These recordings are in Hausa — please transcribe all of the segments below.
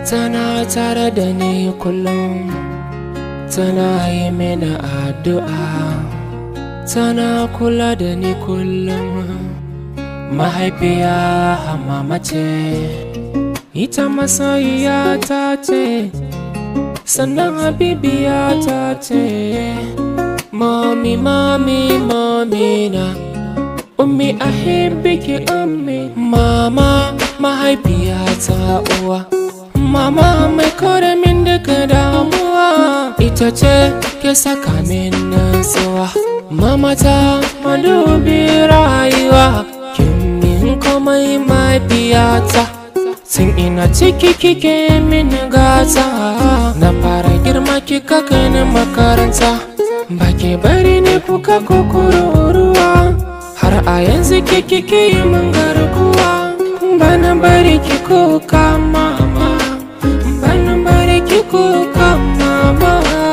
tana tare da ni kullum tana yi mini addu'a tana kula da ni kullum mahaifiya mama ce ita masoyiya ta ce sannan habibiya ta ce mami mami mami na ummi ahibbiki ummi mama mahaifiya ta uwa mama mai kore min daga damuwa ita ce ke saka min nutsuwa mama ta madubi rayuwa kin min komai mahaifiyata Tun ina ciki kike min gata Na fara girma kika kai ni makaranta Ba ke bari ne kuka kukururuwa Har a yanzu kike ke yi min garkuwa Bana bari ki kuka mama Bana bari ki kuka mama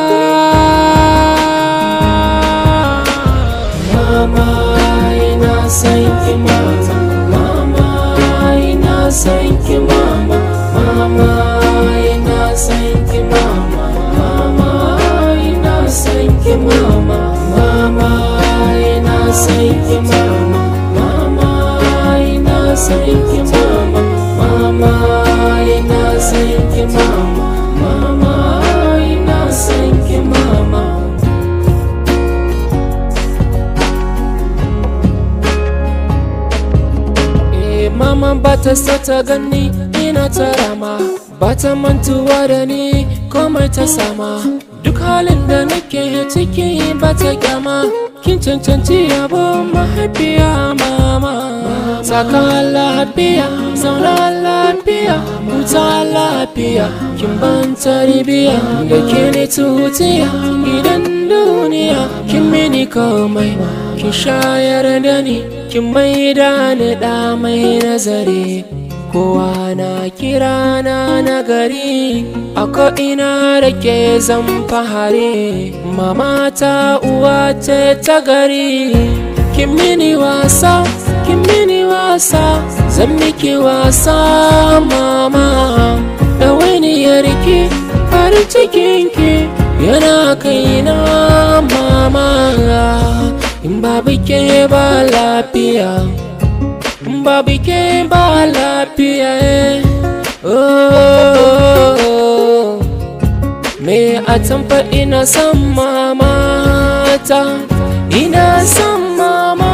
Mama ina son ki mama Mama ina son ki mama Mama ina son ki mama Mama ina son ki mama Mama ina son ki mama Mama ina son ki mama Mama ina son ki mama Mama ina son ki mama Eh mama bata so ta gani ina ta rama bata mantuwa da ni komai ta sama duk halin da nake ciki bata kyama kin cancanci yabo mahaifiya mama saka lafiya zauna lafiya huta lafiya kin ban tarbiya da ke ne tutiya idan duniya kin mini komai kin shayar da ni kin maida ni da mai nazari kowa na kira na nagari a ko'ina da ke zan fahari mama ta uwa ce ta gari kin mini wasa kin mini wasa zan miki wasa mama da wani yarki farin cikinki yana kaina mama in babu ke ba lafiya in babu ke ba lafiya oh me a tamfa ina son mamata ina son mama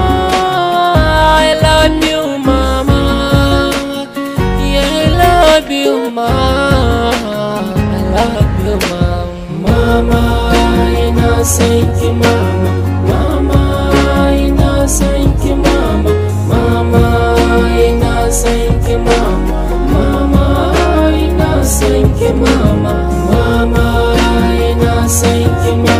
I love you mama yeah I love you mama I love you mama mama ina son ki mama mama ina son ki mama mama ina son ki mama mama ina son ki mama mama ina son ki mama